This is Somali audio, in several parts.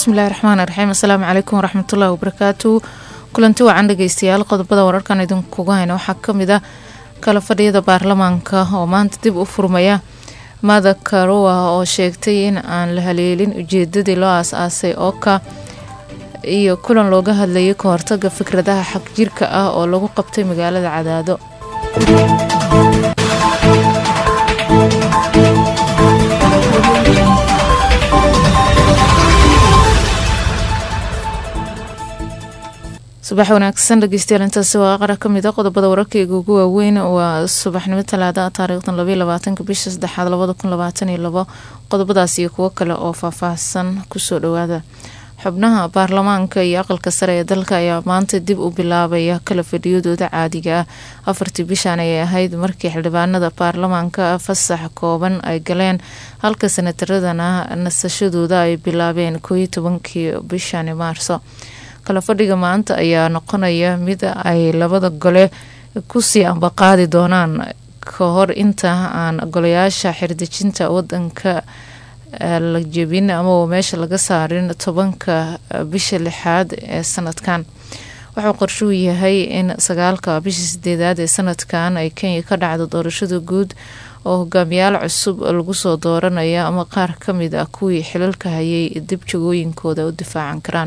bismillahi raxmaani raxiim assalaamu calaykum waraxmatullahi wabarakaatu kulanti wacan dhegeystayaal qodobada wararkan idinkuga hayna waxaa kamid ah kala fadhiyada baarlamaanka oo maanta dib u furmaya mada karuwa oo sheegtay in aan la haleelin ujeedadii loo aas-aasay ooka iyo kulan looga hadlayay ka hortaga fikradaha xag jirka ah oo lagu qabtay magaalada cadaado subax wanaagsan dhegeystayaal intaasi waa qara kamid a qodobada wararkeyga ugu waaweyn waa subaxnimo talaada taariikhdan labaiy labaatanka bisha saddexaad labada kun labaatan iyo labo qodobadaas iyo kuwo kale oo faahfaahsan kusoo dhawaada xubnaha baarlamaanka iyo aqalka sare ee dalka ayaa maanta dib u bilaabaya kala fadhiyadooda caadiga ah afartii bishan ayay ahayd markii xildhibaanada baarlamaanka fasax kooban ay galeen halka sanataradana nasashadooda ay bilaabeen kooiyo tobankii bishani maarso kala fadhiga maanta ayaa noqonaya mid ay labada gole kusii ambaqaadi doonaan ka hor inta aan golayaasha xirdejinta wadanka la jebin ama meesha laga saarin tobanka bisha lixaad ee sanadkan wuxuu qorshuu yahay in sagaalka bisha sideedaad ee sanadkan ay kenya ka dhacdo doorashada guud oo hogaamiyaal cusub lagu soo dooranaya ama qaar kamid ah kuwii xilalka hayay dib jagooyinkooda u difaacan karaan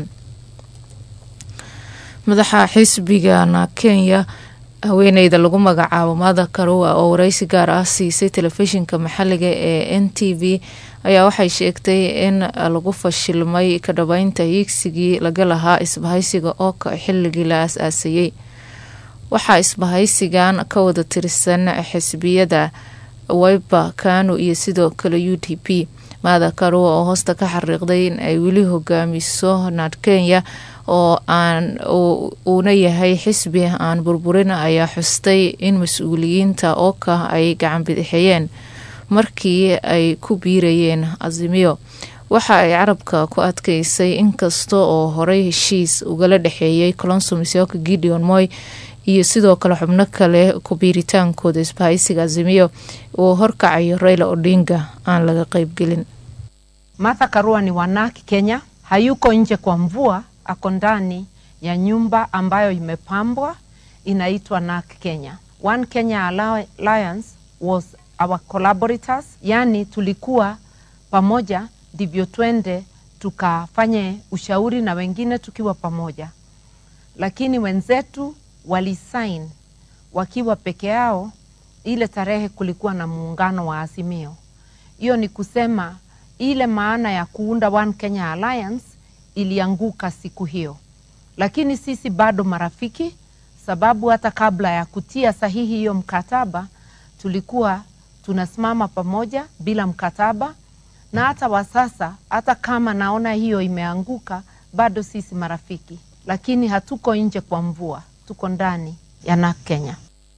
madaxa xisbigana kenya haweeneyda lagu magacaabo mada karuwa oo wareysi gaar ah siisay telefishinka maxaliga ee n t v ayaa waxay sheegtay in lagu fashilmay ka dhabeynta hiigsigii laga lahaa isbahaysiga ooka xilligii la aas-aasayey waxaa isbahaysigan ka wada tirsan xisbiyada waiba kanu iyo sidoo kale u d p mada karuwa oo hoosta ka xariiqday in ay weli hogaamiso nad kenya oo aan uuna yahay xisbi aan burburin ayaa xustay in mas-uuliyiinta ooka ay gacan bidixeeyeen markii ay ku biirayeen azimiyo waxa ay carabka ku adkeysay inkasta oo horey heshiis ugala dhexeeyay colonso misioka gideon moy iyo sidoo kale xubno kale ku biiritaankooda isbahaysiga azimiyo uu horkacayo raila odinga aan laga qeybgelin Martha Karua ni wanaki Kenya, hayuko nje kwa mvua, ako ndani ya nyumba ambayo imepambwa inaitwa NAK Kenya. One Kenya Alliance was our collaborators, yani tulikuwa pamoja ndivyo twende tukafanye ushauri na wengine tukiwa pamoja, lakini wenzetu walisign wakiwa peke yao. Ile tarehe kulikuwa na muungano wa Azimio. Hiyo ni kusema ile maana ya kuunda One Kenya Alliance ilianguka siku hiyo, lakini sisi bado marafiki, sababu hata kabla ya kutia sahihi hiyo mkataba tulikuwa tunasimama pamoja bila mkataba, na hata wa sasa, hata kama naona hiyo imeanguka, bado sisi marafiki, lakini hatuko nje kwa mvua, tuko ndani ya NAK Kenya.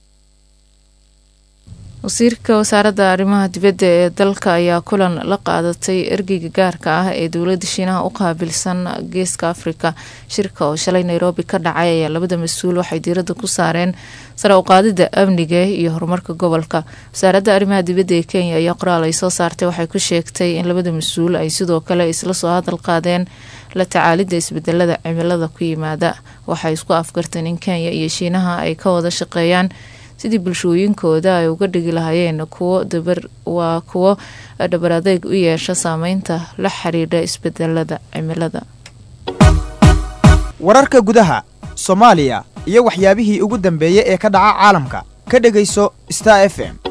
wasiirka wasaaradda arrimaha dibadda ee dalka ayaa kulan la qaadatay ergeyga gaarka ah ee dowladda shiinaha u qaabilsan geeska afrika shirka oo shalay nairobi ka dhacay ayaa labada mas-uul waxay diiradda ku saareen sare u qaadida amniga iyo horumarka gobolka wasaaradda arrimaha dibadda ee kenya ayaa qoraal ay soo saartay waxay ku sheegtay in labada mas-uul ay sidoo kale isla soo hadal qaadeen la tacaalidda isbedelada cimilada ku yimaada waxay isku afgarteen in kenya iyo shiinaha ay ka wada shaqeeyaan sidii bulshooyinkooda ay uga dhigi lahaayeen kuwo dabar waa kuwo dhabar adeeg u yeesha saameynta la xiriidha isbedelada cimilada wararka gudaha soomaaliya iyo waxyaabihii ugu dambeeyey ee ka dhaca caalamka ka dhegayso star f m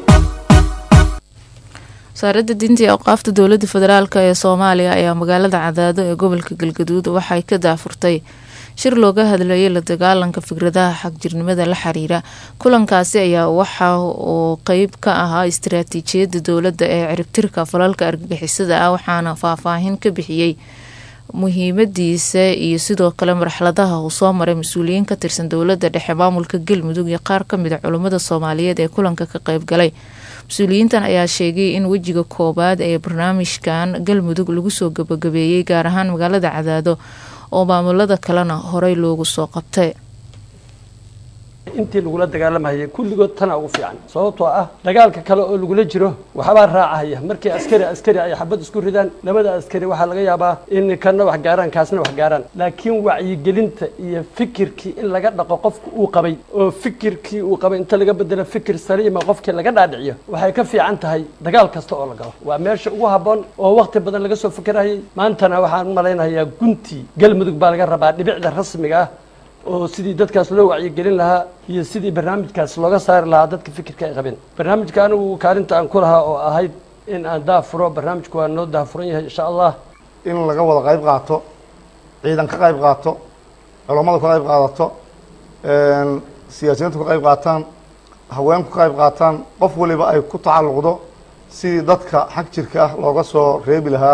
wasaaradda diinta iyo awqaafta dowladda federaalk ee soomaaliya ayaa magaalada cadaado ee gobolka galgaduud waxay ka daafurtay shir looga hadlayay la dagaalanka fikradaha xagjirnimada la xiriira kulankaasi ayaa waxa uu qeyb ka ahaa istaraatiijiyadda dowladda ee ciribtirka falalka argagixisada ah waxaana faahfaahin ka bixiyey muhiimadiisa iyo sidoo kale marxaladaha uu soo maray mas-uuliyiin ka tirsan dowladda dhexe maamulka galmudug iyo qaar kamid a culummada soomaaliyeed ee kulanka ka qeyb galay mas-uuliyiintan ayaa sheegay in wejiga koowaad ee barnaamijkan galmudug lagu soo gabagabeeyey gaar ahaan magaalada cadaado oo maamulada kalena horey loogu soo qabtay intii lagula dagaalamahayay kulligood tana ugu fiican sababtoo ah dagaalka kale oo lagula jiro waxbaa raacahaya markii askari askari ay xabad isku ridaan labada askari waxaa laga yaabaa in kana wax gaaraan kaasna wax gaaraan laakiin wacyigelinta iyo fikirkii in laga dhaqo qofka uu qabay oo fikirkii uu qabay inta laga bedelo fikir saliima qofkii laga dhaadhiciyo waxay ka fiican tahay dagaal kasta oo la galo waa meesha ugu habboon oo waqti badan laga soo fikirayay maantana waxaan u malaynayaa guntii galmudug baa laga rabaa dhibicda rasmiga ah oo sidii dadkaas loo wacyigelin lahaa iyo sidii barnaamijkaas looga saari lahaa dadka fikirka ay qabeen barnaamijka anigu kaalinta aan ku lahaa oo ahayd in aan daafuro barnaamijku waa noo daafuran yahay insha allah in laga wada qayb qaato ciidan ka qayb qaato culammadu ka qayb qaadato siyaasiyiintu ka qayb qaataan haweenku ka qayb qaataan qof waliba ay ku tacalluqdo sidii dadka xag jirka ah looga soo reebi lahaa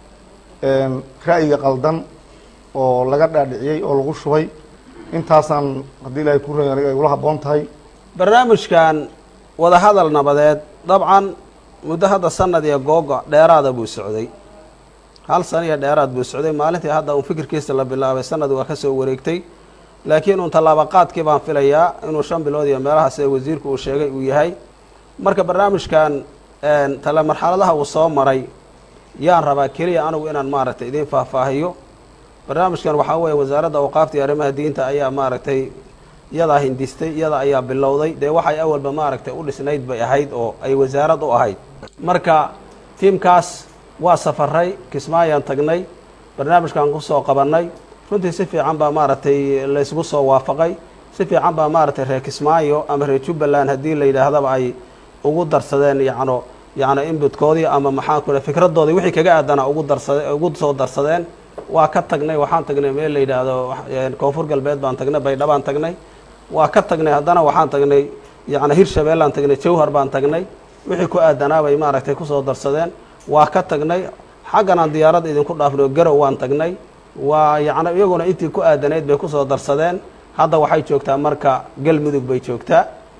ra'yiga qaldan oo laga dhaadhiciyey oo lagu shubay intaasaan haddii ilaahay ku ray aniga ay ula habboon tahay barnaamijkan wadahadal nabadeed dabcan muddo hadda sanad iyo googo dheeraada buu socday hal sana iyo dheeraad buu socday maalintii hadda uun fikirkiisa la bilaabay sanad waa ka soo wareegtay laakiin uun tallaabaqaadkii baan filayaa inuu shan bilood iyo meelaha sida wasiirku uu sheegay uu yahay marka barnaamijkan tale marxaladaha uu soo maray yaan rabaa keliya anigu inaan maaragtay idiin faahfaahiyo barnaamijkan waxaa weeye wasaaradda awqaafta iyo arrimaha diinta ayaa maaragtay iyadaa hindistay iyada ayaa bilowday dee waxay awalba maaragtay u dhisnayd bay ahayd oo ay wasaarad u ahayd marka tiimkaas waa safaray kismaayaan tagnay barnaamijkan kusoo qabannay runtii si fiican baa maaragtay laysgu soo waafaqay si fiican baa maaragtay reer kismaayo ama reer jubbaland haddii la yidhaahdaba ay ugu darsadeen yacno yacni inbutkoodii ama maxaan ku fikradoodii wixii kaga aadana ugu darsade ugu soo darsadeen waa ka tagnay waxaan tagnay meel la yidhaahdo koonfur galbeed baan tagnay baydha baan tagnay waa ka tagnay haddana waxaan tagnay yacni hirshabeellaan tagnay jawhar baan tagnay wixii ku aadanaa bay maaragtay kusoo darsadeen waa ka tagnay xaggan aan diyaaradda idinku dhaafno garow waan tagnay waa yacni iyaguna intii ku aadanayd bay kusoo darsadeen hadda waxay joogtaa marka galmudug bay joogtaa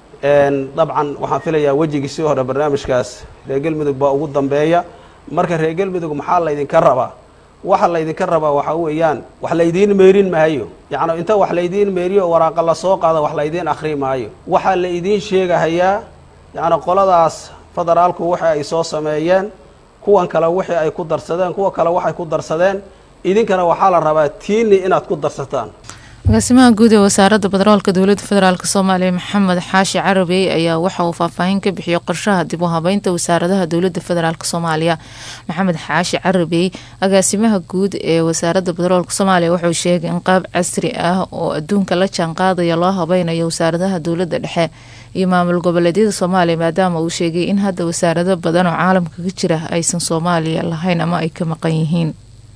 dabcan waxaan filayaa wejigiisii hore barnaamijkaas reer galmudug baa ugu dambeeya marka reer galmudug maxaa laydinka rabaa waxa laydinka rabaa waxaa weeyaan wax laydiin meerin maayo yacni inta wax laydiin meeriyo waraaqa la soo qaada wax laydiin akhri maayo waxaa la idiin sheegahayaa yacni qoladaas federaalku waxa ay soo sameeyeen kuwan kale wixii ay ku darsadeen kuwa kale waxay ku darsadeen idinkana waxaa la rabaa tiini inaad ku darsataan agaasimaha guud ee wasaaradda badaroolka dowladda federaalk soomaaliya maxamed xaashi carabey ayaa waxa uu faahfaahin ka bixiyey qorshaha dib u habeynta wasaaradaha dowladda federaalk soomaaliya maxamed xaashi carabey agaasimaha guud ee wasaaradda badaroolka soomaaliya wuxuu sheegay in qaab casri ah oo adduunka la jaanqaadaya loo habeynayo wasaaradaha dowladda dhexe iyo maamul goboleedyada soomaaliya maadaama uu sheegay in hadda wasaarado badan oo caalamka ka jira aysan soomaaliya lahayn ama ay ka maqan yihiin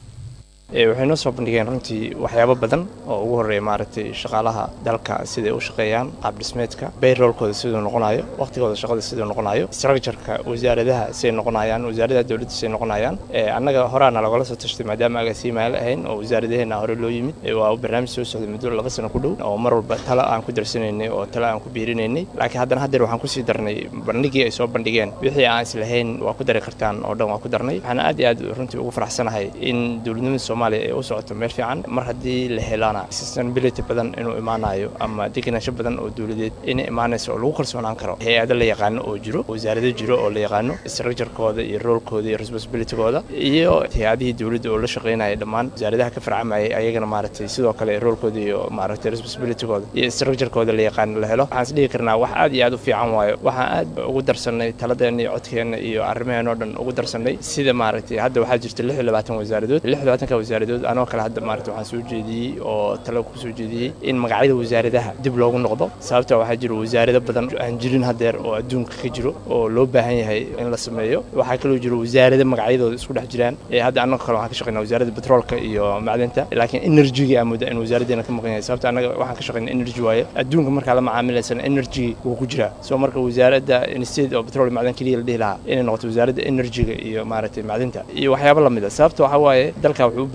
waxay noo soo bandhigeen runtii waxyaabo badan oo ugu horreeya maaragtay shaqaalaha dalka siday u shaqeeyaan qaab dhismeedka bayroolkooda siduu noqonayo waqtigooda shaqada siduu noqonayo structureka wasaaradaha siday noqonayaan wasaaradaha dowladda siday noqonayaan annaga horaana lagala soo tashtay maadaama agaasiimaala ahayn oo wasaaradaheena hore loo yimid waa barnaamij soo socday muddo laba sano ku dhow oo mar walba talo aan ku darsanaynay oo talo aan ku biirinaynay laakiin haddana haddeer waxaan kusii darnay bandhigii ay soo bandhigeen wixii aan islahayn waa ku dari kartaan oo dhan waa ku darnay waxaan aad iyo aad runtii ugu faraxsanahay in dowladnimada soomaaliya ay u socoto meel fiican mar haddii la helaana sustainability badan inuu imaanayo ama degenaansho badan oo dowladeed inay imaanayso oo lagu kalsoonaan karo hay-ado la yaqaano oo jiro wasaarado jiro oo la yaqaano structurekooda iyo roolkooda iyo responsibilitygooda iyo hay-adihii dowladda oo la shaqaynaya dhammaan wasaaradaha ka farcamayay ayagana maaragtay sidoo kale roolkooda iyo maaragtay responsibilitygooda iyo structurekooda la yaqaano la helo waxaan is dhihi karnaa wax aad iyo aad u fiican waayo waxaan aad ugu darsanay taladeena iyo codkeena iyo arrimaheenoo dhan ugu darsanay sida maaragtay hadda waxaa jirta lix iyo labaatan wasaaradood lix iyo labaatanka wasaaradood anoo kale hadda maaragtay waxaan soo jeediyey oo talo ku soo jeediyey in magacyada wasaaradaha dib loogu noqdo sababta waxaa jira wasaarado badan aan jirin haddeer oo adduunka ka jiro oo loo baahan yahay in la sameeyo waxaa kaloo jira wasaarado magacyadooda isku dhex jiraan ee hadda annaga kale waxaan ka shaqeynaa wasaaradda petroolka iyo macdinta laakiin energy aa mudda in wasaaraddeena ka maqan yahay sababta annaga waxaan ka shaqeynaa energy waaye adduunka markaa la macaamilaysana energy wuu ku jiraa soo marka wasaaradda instead oo petrol macdan keliya la dhihi lahaa inay noqoto wasaaradda energyga iyo maaragtay macdinta iyo waxyaabo lamid a sababta waxaa waaye dalka wuxuu u baahan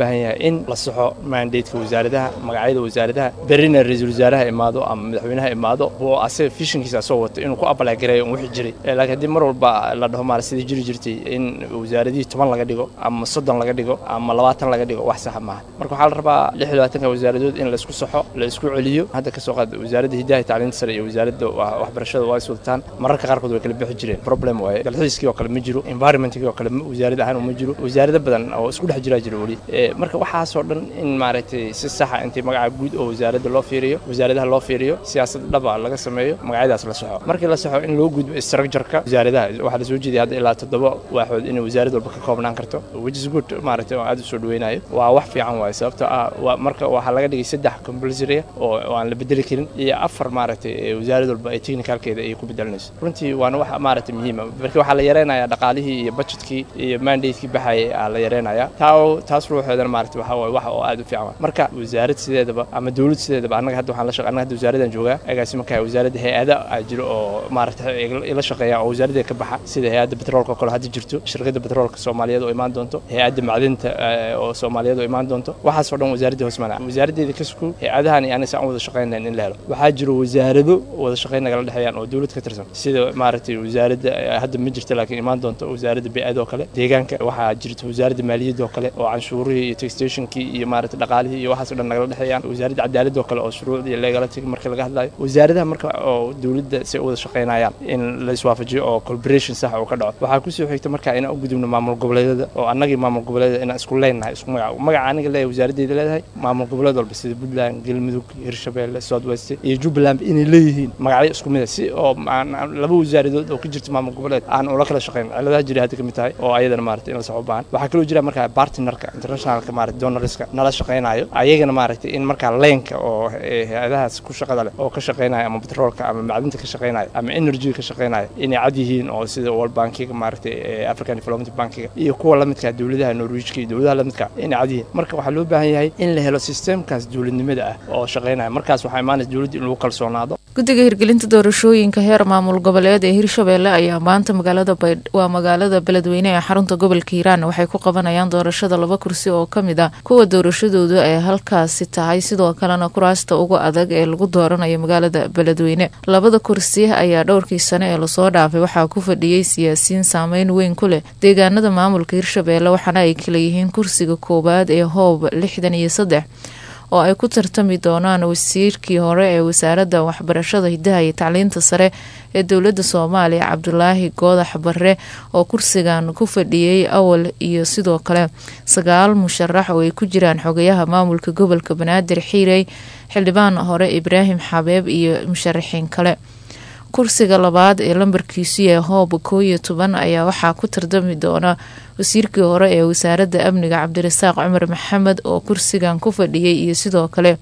baahan yahay in la saxo mandateka wasaaradaha magacyada wasaaradaha berrina ra-iisul wasaaraha imaado ama madaxweynaha imaado oo asaga fishinkiisa asoo wato inuu ku abala gareeyo un wixii jiray laakiin haddii mar walba la dhaho maara sidii jiri jirtay in wasaaradihii toban laga dhigo ama soddon laga dhigo ama labaatan laga dhigo wax saxa maaha marka waxaa la rabaa lix iyo labaatanka wasaaradood in la isku saxo la isku celiyo hadda ka soo qaad wasaaradda hidaha iyo tacliinta sare iyo wasaaradda waxbarashada waa is wadataan mararka qaarkood way kala bixi jireen problem waaye dalxiiskii oo kale ma jiro environmentkii oo kale wasaarad ahaan ma jiro wasaarado badan oo isku dhex jiraa jira weli marka waxaasoo dhan in maaragtay si saxa intii magaca guud oo wasaaradda loo fiiriyo wasaaradaha loo fiiriyo siyaasad dhaba laga sameeyo magacyadaas la saxo markii la saxo in loo gudbo structureka wasaaradaha waxaa la soo jeedaya hadda ilaa toddoba waaxood inay wasaarad walba ka koobnaan karto which is good maaragtay oo aad u soo dhaweynayo waa wax fiican waaye sababtoo ah waa marka waxaa laga dhigay saddex compulsory oo aan la bedeli karin iyo afar maaragtay wasaarad walba ay technicalkeeda ay ku bedelinayso runtii waana wax maaragtay muhiima marka waxaa la yareynayaa dhaqaalihii iyo budgetkii iyo mandatekii baxayay aa la yareynayaa taa taas ruuxeedana maaragtay waxa waaye wax oo aad u fiican marka wasaarad sideedaba ama dowlad sideedaba annaga hadda waxaan la shaqeynaa hadda wasaaradan joogaa agaasi markaa wasaaradda hay-ada aa jiro oo maaragtay ila shaqeeya oo wasaaradda ka baxa sida hay-adda petroolka oo kale hadda jirto shirkadda petroolka soomaaliyeed oo imaan doonto hay-adda macdinta oo soomaaliyeed oo imaan doonto waxaasoo dhan wasaaradda hoos manaa wasaaraddeeda ka suku hay-adahan iyo aniga aan wada shaqeynayn in la helo waxaa jiro wasaarado wada shaqeyn nagala dhexeeyaan oo dowlad ka tirsan sida maaragtay wasaaradda hadda ma jirto laakiin imaan doonto wasaaradda bey-ada oo kale deegaanka waxaa jirta wasaaradda maaliyadda oo kale oo canshuurihii iyo taxationkii iyo maaragtay dhaqaalihii iyo waxaasoo dhan nagala dhexeeyaan wasaaradda cadaaladda oo kale oo shuruucda iyo legala tigi marka laga hadlayo wasaaradaha marka oo dowladda si u wada shaqeynayaan in la iswaafajiyo oo collaboration sax uu ka dhaco waxaa kusoo xigta marka inaan u gudubno maamul goboleedyada oo annagii maamul goboleedyada inaan isku leenahay isku magac magaca aniga leeyahay wasaaraddeeda leedahay maamul goboleed walba sida puntland galmudug hirshabeelle south west iyo jubbaland inay leeyihiin magacyo isku mid ah si oo laba wasaaradood oo ka jirta maamul goboleed aan ula kala shaqeyn ciladaha jira hadda ka mid tahay oo ayadana maaragtay in la saxo u baahan waxaa kaloo jira markaa partnerka internationalka maaragtay donorska nala shaqeynayo ayagana maaragtay in markaa leenka oo hay-adahaas ku shaqada leh oo ka shaqeynaya ama petroolka ama macdinta ka shaqeynaya ama energyga ka shaqeynaya inay cad yihiin oo sida world bankiga maaragtay african development bankiga iyo kuwa lamidka dowladaha norwejka iyo dowladaha lamidka inay cad yihiin marka waxaa loo baahan yahay in la helo systemkaas dowladnimada ah oo shaqeynaya markaas waxaa imaanaysa dowladda in lagu kalsoonaado guddiga hirgelinta doorashooyinka heer maamul goboleed ee hirshabeelle ayaa maanta magaalada waa magaalada beledweyne ee xarunta gobolka hiiraan waxay ku qabanayaan doorashada laba kursi oo ka mid ah kuwa doorashadoodu ay halkaasi tahay sidoo kalena kuraasta ugu adag ee lagu dooranayo magaalada beledweyne labada kursi ayaa dhowrkii sane ee lasoo dhaafay waxaa ku fadhiyey siyaasiyiin saameyn weyn ku leh deegaanada maamulka hirshabeelle waxaana ay kala yihiin kursiga koowaad ee hoob lixdan iyo saddex oo ay ku tartami doonaan wasiirkii hore ee wasaaradda waxbarashada hidaha iyo tacliinta sare ee dowladda soomaaliya cabdulaahi goodax barre oo kursigan ku fadhiyey awal iyo sidoo kale sagaal musharax oo ay ku jiraan xogayaha maamulka gobolka banaadir xiirey xildhibaan hore ibraahim xabeeb iyo musharaxiin kale kursiga labaad ee lambarkiisu yahay hoob koo iyo toban ayaa waxaa ku tartami doona wasiirkii hore ee wasaaradda amniga cabdirasaaq cumar maxamed oo kursigan ku fadhiyay iyo sidoo kale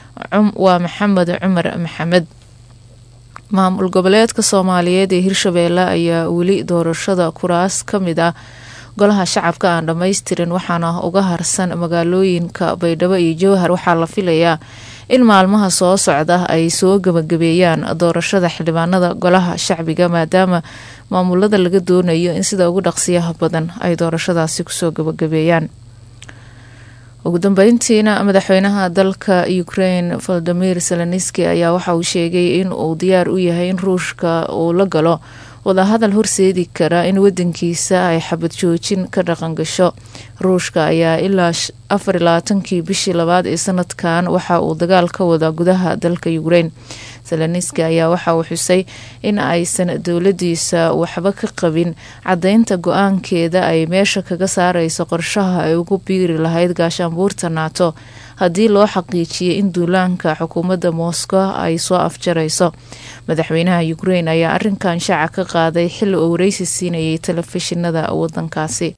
waa maxamed cumar maxamed maamul goboleedka soomaaliyeed ee hirshabeelle ayaa weli doorashada kuraas ka mid ah golaha shacabka aan dhammaystirin waxaana uga harsan magaalooyinka baydhabo iyo jowhar waxaa la filayaa in maalmaha soo socda ay soo gabagabeeyaan doorashada xildhibaanada golaha shacbiga maadaama maamulada laga doonayo in sida ugu dhaqsiyaha badan ay doorashadaasi kusoo gabagabeeyaan ugu dambeyntiina madaxweynaha dalka ukraine volodimir zelenski ayaa waxa uu sheegay in uu diyaar u yahay in ruushka uu la galo wadahadal horseedi kara in wadankiisa ay xabad joojin ka dhaqan gasho ruushka ayaa ilaa afar iyo labaatankii bishii labaad ee sanadkan waxa uu dagaal ka wada gudaha dalka ukraine zelenski ayaa waxa uu xusay in aysan dowladiisa waxba ka qabin caddeynta go-aankeeda ay meesha kaga saareyso qorshaha ay ugu biiri lahayd gaashaanbuurta naato haddii loo xaqiijiyay in duulaanka xukuumadda moscow ay soo afjarayso madaxweynaha ukraine ayaa arinkan shaaca ka qaaday xili uu wareysi siinayay telefishinada wadankaasi